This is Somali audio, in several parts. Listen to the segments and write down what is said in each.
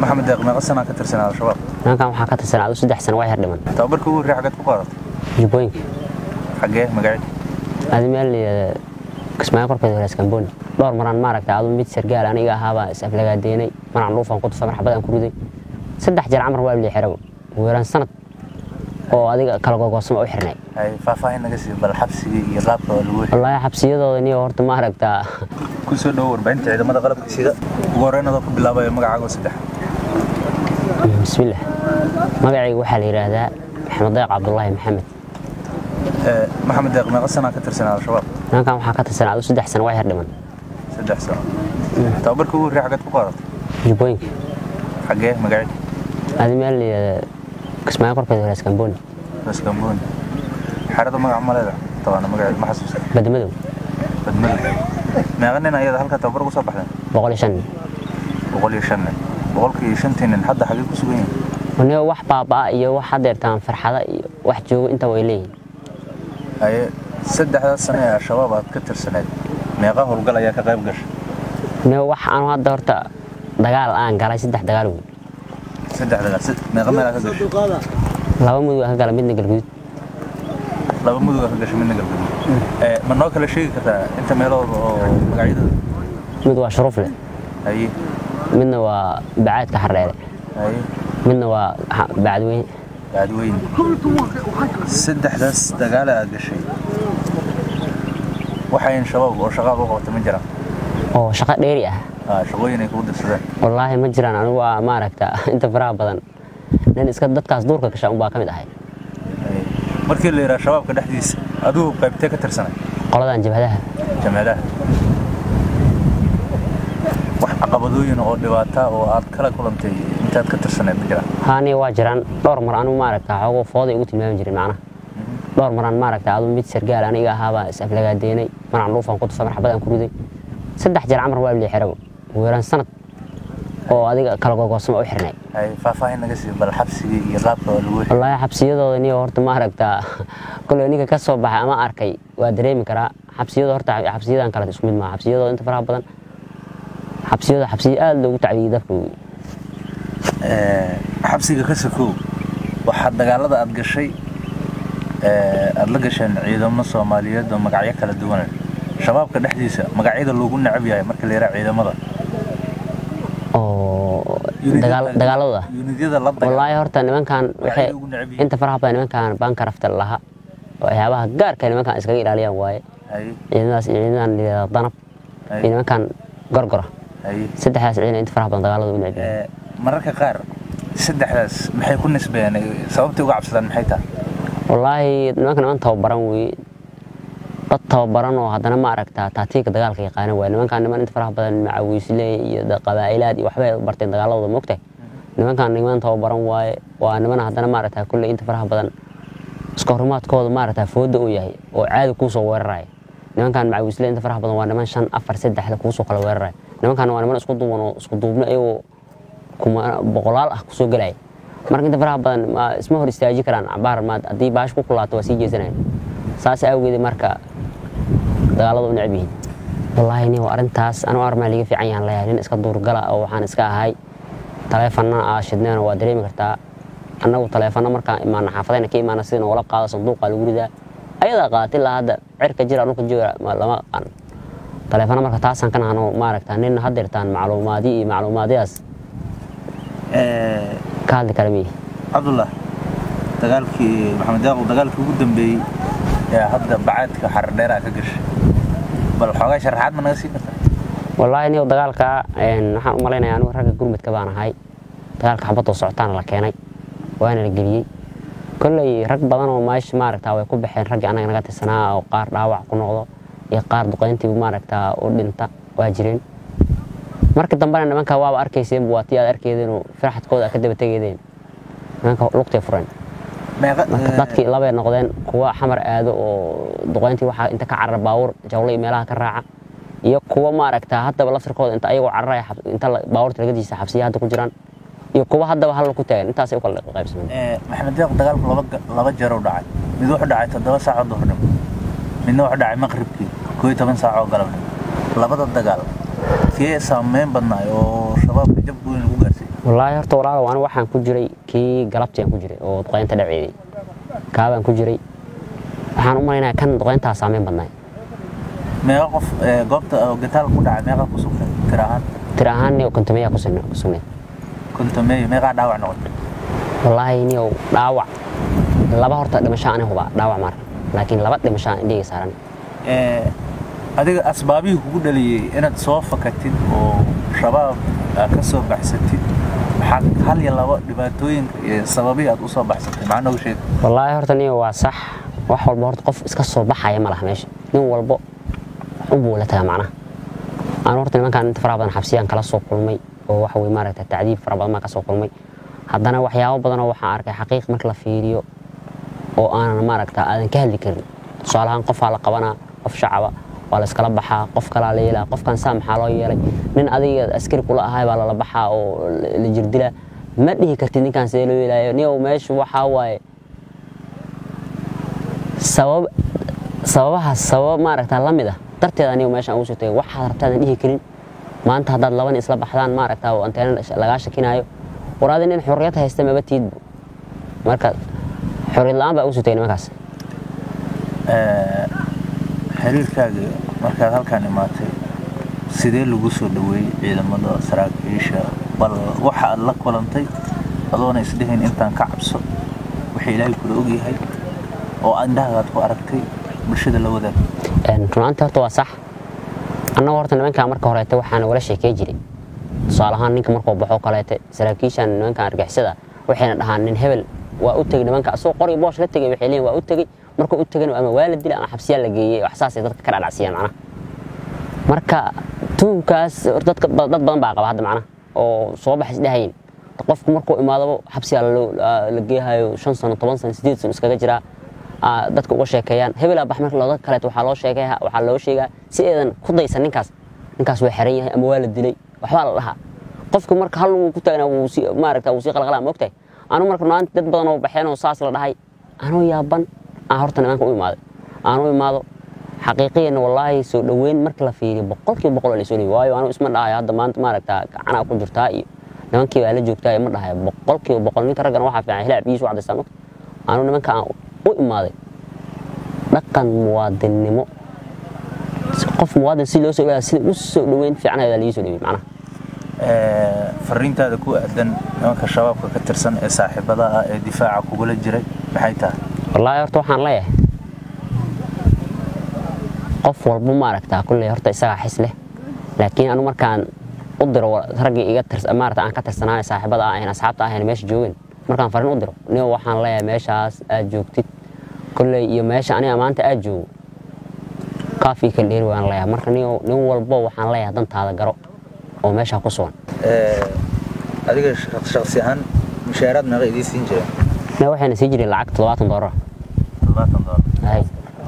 maxamed deeq meeqa sanaa ka tirsanaa al-shabaab nimankan waxaa ka tirsan adu saddex sano waa yar dhiman tababarkii ugu horreey xaggeed ku qaadatay jubbooyinka xaggee magacii adi meel la yidhahda kismaayo korkeeda horees kamboni dhowr maraan maaragta adu mid sargaal aniga ahaabaa is aflagaadeynay maraan dhuufaan ku tufay marxabad aan ku riday saddex jeer camar waa lii xirago ugu yaraan sanad oo adiga kala gogoosama u xirnay hay faahfaahin naga sii bal xabsigii iyo qaabka waa lagu heshay wallaahi xabsiyadooda niyo horta maaragta ku soo dhowo warbaahinta ciidamada qalabka sida ugu horreyn adoo ku bilaabaya magacaaga oo saddex bismillaah magacayga waxaa la yidhaahdaa maxamed deeq cabdulaahi maxamed Ee, maxamed deeq meeqa sanaa ka tirsanaa al-shabaab nimankan waxaa ka tirsan adu saddex sano waa yar dhiman saddex sano tababarkii ugu horreey xaggeed ku qaadatay jubbooyinka xaggee magacii adi meel la yidhahda kismaayo korkeeda horees kamboni raskambooni xerada magaca maleeda tabaana magaceed ma xasuusta badmadow badmada meeqa nin ayada halka tababar ugu soo baxdeen boqol iyo shan nin boqol iyo shan nin boqolkii iyo shantii nin hadda xaggee ku sugan yihiin niyo wax baabaa iyo wax hadeertaan farxada iyo wax joogo inta way leeyihin haye saddexdaas sano ee al-shabaab aad ka tirsaneed meeqa howlgal ayaa ka qayb gashay niyo wax aanu hadda horta dagaal aan galay saddex dagaal wey saddex dagaal sid- meeqa meel aad ka gashay laba mudug aan ka galay midna galguduud laba mudug aad ka gashay midna galbeed Ee, ma noo kala sheegi kartaa inta meelooda oo magacyadooda mid waa shuruufle haye midna waa bacaadka xardheere haye midna waa ha- bacadweyne baadweyne saddexdaas dagaale aad gashay waxayn shabaab oo shaqaad u qabata ma jiraan oo shaqo dheeri ah Ah, shaqooyin ay kugu dirsadeen wallaahi ma jiraan anigu waa maaragta inta faraha badan nin iska dadkaas duurka gasha unbaa ka mid ahay Haye. markii la yidhaha shabaabka dhexdiisa adigu qaybtee ka tirsanay qoladan jabhadaha jamaadaha wax caqabadooyin oo dhibaata oo aad kala kulantay intaad ka tirsaneed ma jiraan haaniya waa jiraan dhowr mar anigu maaragta xoogoo fooday ugu tilmaami jirin macnaha dhowr maraan maaragta adu mid sargaal aniga ahaabaa is aflagaadeynay maraan dhuufaan ku tufay marxabad aan ku riday saddex jeer camar waa lii xirago ugu yaraan sanad oo adiga kala gogoosama u xirnay hay faahfaahin naga sii bal xabsigii iyo qaabka waa lagu heshay wallaahi xabsiyadooda niyo horta maaragta koley ninka ka soo baxay ama arkay waa dareemi karaa xabsiyada horta xabsiyadan kale isku mid maaha xabsiyadooda inta faraha badan xabsiyada xabsiya aad loogu tacdiyey dadka wey. Ee, xabsiga ka sokow waxaa dagaalada aad gashay ee, aad la gasheen ciidamo soomaaliyeed oo magacyo kala duwan leh. shabaabka dhexdiisa magacyada loogu necab yahay marka la yidhaha ciidamada oo dagaal- dagaaladooda yuunidyada la dagaal wallaahi horta nimankan waxay ugu necab yihiin. inta faraha badan nimankan bankarafta laha waxyaabaha gaarka nimankan iskaga ilaaliyaan waaye haye ciidamadaas iyo ciidamadan la yidhahdo danab iyo haye nimankan gorgora haye saddexdaas ciidan inta faraha badan dagaalada u necbi Ee, mararka qaar saddexdaas maxay ku nisbeeyeen sababtay uga cabsadaan maxay tahay wallaahi nimanka niman tababaran weye dad tababaran oo haddana ma aragtaa taatiika dagaalka yaqaana waay nimankan niman inta faraha badan macawiisle iyo da- qabaa'ilaad iyo waxbay barteen dagaaladooda mogtahay nimankan niman tababaran waaye waa niman haddana ma aragtaa kulley inta faraha badan iska horimaadkooda ma aragtaa fooda uu yahay oo caadi kuusoo weeraraya nimankan macawiisle inta faraha badan waa niman shan afar saddexda kuusoo kala weeraraya nimankan waa niman isku duuban oo isku duubno iyagoo kuma boqolaal ah kusoo gelaya marka inta faraha badan ma isma hor istaaji karaan cabaar ma haddii baash ku kulaato waa sii jeesanayaan saas awgeed marka dagaalada u necab yihiin wallaahi nin arrintaas anu armaa liga fiican yahan leeyahay nin iska duurgala oo waxaan iska ahay taleefana aa shidneena waa dareemi kartaa annagu taleefano markaan imaana xaafadayna ka imaana sida noola qaado sanduuqa lagu ridaa ayadaa qaatay ilaa hadda cirka jira dhulka jooga ma- lama aqaan taleefano marka taasaan ka nahano maaragta nin hadeertaan macluumaadyo iyo macluumaadyadaas Ee, ka hadli kara miyi cabdullah dagaalkii maxamed daaqo dagaalkii ugu dambeeyey ee hadda bacaadka xardheera ka gashay bal xoogaa sharaxaad ma naga sii kartaa wallaahi niyow dagaalka een, waxaan u malaynayaa anigu ragga gurmadka baan ahay dagaalka xabadoo socotaana la keenay waana la geliyey kolley rag badan oo meesha maaragtaa way ku baxeen raggii annaga naga tirsanaa oo qaar dhaawac ku noqdo iyo qaar duqayntiibu maaragtaa u dhinta waa jireen markii dambena nimanka waaba arkayseen waa tii aad arkeedeenoo firaxadkooda aad ka daba tegeedeen nimanka lugtay fureen meeqa marka dadkii labay noqdeen kuwa xamar aado oo duqayntii waxaa inta ka carara baawur jawle iyo meelaha ka raaca iyo kuwa maaragtaa haddaba laftirkooda inta ayagoo cararaya xab- inta la- baabuurta lagadiisa xabsiya hadda ku jiraan iyo kuwa haddaba hal ku taagan intaasay u kala qaybsameen Ee, maxamed daaq dagaalku laba ga- laba jeer u dhacay mid wuxuu dhacay toddoba saac oo duhurnimo midna wuxuu dhacay maqribkii koo iyo toban saac oo galabnimo labada dagaal kee saameyn badnaay oo shabaabka jab weyn lagu gaarsiiyey wallaahi horta walaalow anigu waxaan ku jiray kii galabtii aan ku jiray oo duqeynta dhaceeday kaabaan ku jiray waxaan u malaynayaa kan duqeyntaa saameyn badnaay meeqa qof ee, goobta oo gataal ku dhacay meeqa ku sugtay tir ahaan tir ahaan niyow kontomeyaa ku sugna- ku sugnayd kontomeeyo meeqaa dhaawac noqotay wallaahi niyow dhaawac laba horta dhimasho ani hubaa dhaawac maar laakiin laba dhimasho aan indhahayga saaran Ee, adiga asbaabihii kugu dhaliyey inaad soo fakatid oo shabaab aad ka soo baxsatid maxaa hal iyo labo dhibaatooyinka iyo sababihii aad u soo baxsatay maxaa noogu sheeg wallaahi horta niyow waa sax wax walba horta qof iska soo baxaya ma laha meesha nin walbo unbuu la tagaa macnaha aan horta nimankaan inta faraha badan xabsiyaan kala soo kulmay oo waxa weye maaragta tacdiib fara badan baan ka soo kulmay haddana waxyaabo badanoo waxaan arkay xaqiiq marka la fiiriyo oo aanan maaragta aadan ka hadli karin tusaalahaan qofaa la qabanaa qof shacaba waa la iskala baxaa qof kalaa la yeelaa qofkan saa maxaa loo yeelay nin adiga askari kula ahay baa lala baxaa oo la- la jirdilaa ma dhihi kartid ninkaan sidee loo yeelaayo niyow meeshu waxaa waaye sabab sababahaas sabab maaragta la mid ah darteeda aniga meeshaan ugu soo tagay waxaad rabtaadan dhihi karin maanta haddaad laban isla baxdaan maaragta oo anteena lagaa shakinaayo war adi nin xurriyad haysta maba tiidbu marka xurriyad la-aan baa ugu soo tagay nimankaas Ee, xiriirkaaga markaad halkaan imaatay sidee lagu soo dhaweeyey ciidamada saraakiisha bal waxa aad la kulantay adoona isdhehayn intaan ka cabso waxa ilaahay kula ogyahay oo indhahagaad ku aragtay bulshada la wadaag runaantii horta waa sax annagu horta nimankaa marka horeete waxaan wala sheekey jiray tusaale ahaan ninka markuu baxo kaleete saraakiishan nimankan argixisada waxayna dhahaan nin hebel waa u tegey nimanka asagoo qori boosh la tegey waxay leeyihin waa u tegey markuu u tegana ama waa la dilay ama xabsiyaa la geeyey wax saasay dadka ka dhacdhacsiyaan macnaha marka tuunkaas hor dadka dad badan baa qaba hadda macnaha oo soo baxay isdhahayn qofku markuu imaadaba xabsiyaa loo- la geehayo shan sano toban sano sideed sano iskaga jiraa aa, dadka uga sheekeeyaan hebelaa bax marka looda kaleeto waxaa loo sheegay waxaa loo sheegaa si eedan ku daysan ninkaas ninkaas waa xiran yahay ama waa la dilay waxbaa la dhahaa qofku marka hal uu ku taagnaa wuu si maaragta wuu sii qalqalaa moogtahay anu marka maanta dad badan oo baxeen oo saas la dhahay anuu yaaban aan horta nimanka u imaaday aan u imaado xaqiiqiyan wallaahi soo dhoweyn marka la fiiriyo boqolkiiba boqol waa la soo dhoweey waayo anu isma dhahayo hadda maanta maaragta gacanaa ku jirtaa iyo nimankii baa la joogtaa iyo ma dhahayo boqolkiiba boqol ninka raggana waxaa fiican hilaab biyiisu cadaystaa mogta anu nimanka aan u imaaday dhaqan muwaadinnimo si qof muwaadin si loo soo dhawaada sida u soo dhoweyn fiicnayaa lii soo dhoweey macnaha Ee, fariintaada ku aadan nimanka shabaabka ka tirsan ee saaxiibada ah ee difaaca kugula jiray maxay tahay wallaahi horta waxaan leeyahay qof walba maaragtaa kulley horta isagaa xis leh laakiin anu markaan u diro wa- raggii iga tirs maarata aan ka tirsanaa ee saaxiibada ahayn asxaabta ahayn meesha joogin markaan fariin u diro nin waxaan leeyahay meeshaas aad joogtid kulley iyo meesha aniga maanta aad joogo kaafii kala dheeri waan leeyahay marka nin nin walbo waxaan leeyahay dantaada garo oo meeshaa ku sugan Ee, adiga shaq- shaqsi ahaan mushaaraad meeqa idiin siin jireen nin waxayna sii jiray lacag toddobaatan doolar toddobaatan doolar ahay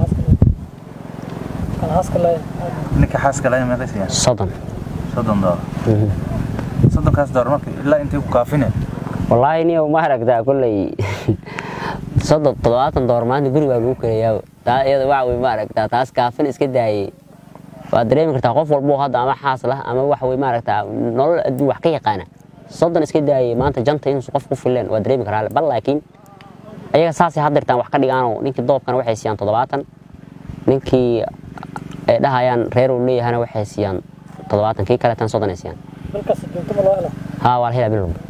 ninka xaaska lahayn meeqa siiyaan soddon soddon doolar Mhm. soddonkaas doolar marka ilaa intay ku kaafine wallaahi niyow ma aragtaa kolley soddon toddobaatan door maanta guri baa lagu karayaa taa iyada waxa wey ma aragtaa taas kaafin iska daayey waad dareemi kartaa qof walbo hadda ama xaas lah ama waxa wey ma aragtaa nolol adduun wax ka yaqaana soddon iska daayey maanta janta inuusan qof ku fileen waa dareemi karaa bal laakiin ayaga saasay haddirtaan wax ka dhigaanoo ninkii doobkana waxay siiyaan toddobaatan ninkii ay dhahayaan reer uu leeyahana waxay siiyaan toddobaatan kii kaleetan soddon ay siiyaan halkaas joogto ma loo helo haa waa la helaa bil walba